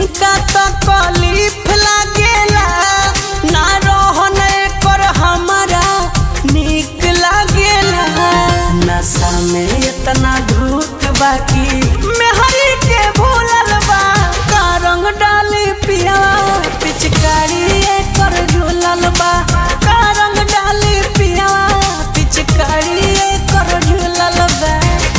तनिका तकलीफ लागेला ना रहन कर हमारा निक लागेला नशा में इतना धूत बाकी मेहरी के भूलल बा का रंग डाली पिया पिचकारी कर झूलल बा का रंग डाली पिया पिचकारी कर झूलल बा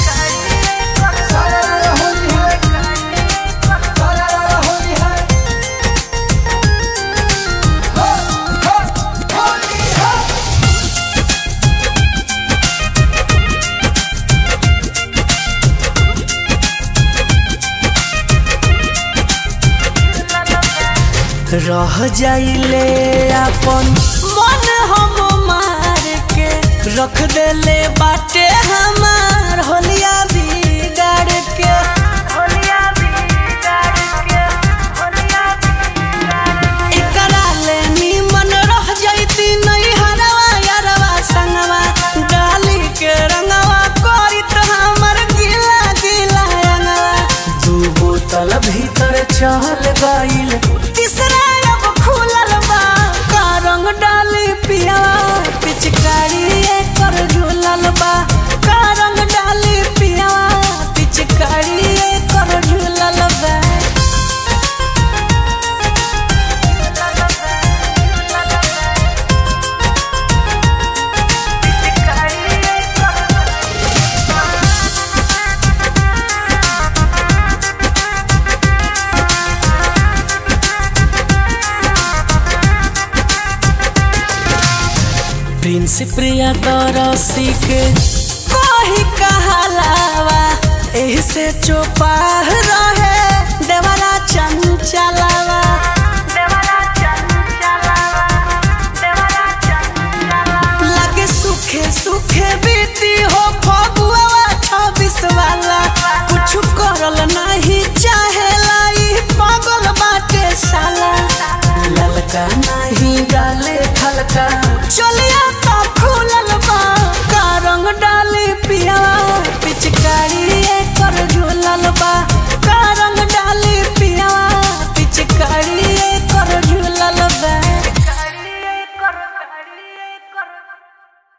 रह जाइले अपन मन हम मार के रख देले बाटे हमार होलिया बिगाड़ के एकरा ले निमन रह जाइती नहीं हरवा यारवा संगवा डाली के रंगवा करित हमर गिला गिला रंगवा दू बोतल भीतर चल गइल तीसरा अब खुलल बा का रंग डाली पिया पिचकारी कर झूलल बा का रंग डाली पिया पिचकारी कर झूलल बा प्रिंस प्रिया तरसी के कोही कहलावा एही से चोपाह रहे देवरा चंचलावा लगे सुखे सुखे बीती हो फगुआ छब्बीस वाला कुछ करल नहीं चाहेला ई पागल बाटे साला ललका नहीं डाले खलका चल